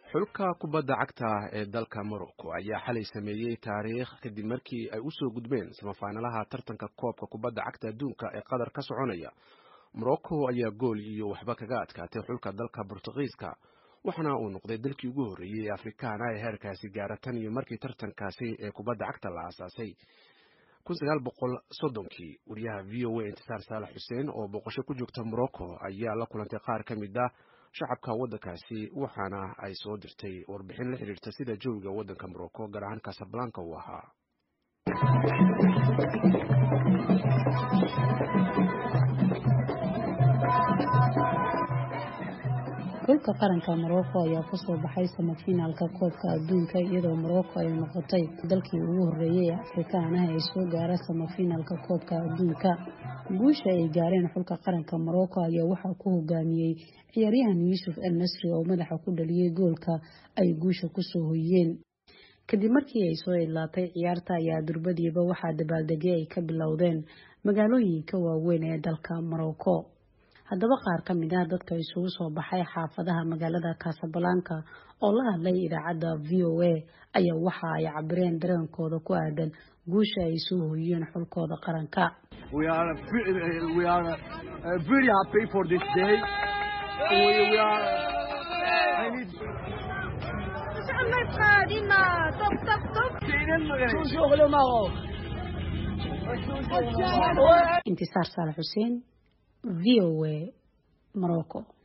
xulka kubadda cagta ee dalka morocco ayaa xalay sameeyey taariikh kadib markii ay usoo gudbeen samafaanalaha tartanka koobka kubadda cagta adduunka ee qatar ka soconaya morocco ayaa gool iyo waxba kaga adkaatay xulka dalka bortugiiska waxaana uu noqday dalkii ugu horreeyey ee afrikaana ee heerkaasi gaara tan iyo markii tartankaasi ee kubadda cagta la aasaasay kii wariyaha v o a intisaar saalax xuseen oo booqasho ku joogta morocco ayaa la kulantay qaar ka mid ah shacabka waddankaasi waxaana ay soo dirtay warbixin la xidhiirta sida jawiga waddanka morocco gaar ahaan casablanca uu ahaa xulka qaranka morocco ayaa kusoo baxay samafinaalka koobka adduunka iyadoo morocco ay noqotay dalkii ugu horreeyay ee afrikaanaha ee soo gaara samafinaalka koobka adduunka guusha ay gaareen xulka qaranka morocco ayaa waxaa ku hogaamiyey ciyaaryahan yuusuf el nasri oo madaxa ku dhaliyey goolka ay guusha kusoo hoyeen kadib markii ay soo idlaatay ciyaarta ayaa durbadiiba waxaa dabaaldegyo ay ka bilowdeen magaalooyinka waaweyn ee dalka morocco haddaba qaar ka mid ah dadka isugu soo baxay xaafadaha magaalada casablanca oo la hadlay idaacadda v o a ayaa waxa ay cabireen dareenkooda ku aadan guusha ay soo hoyeen xulkooda qaranka intisaar saalax xuseen v o a morocco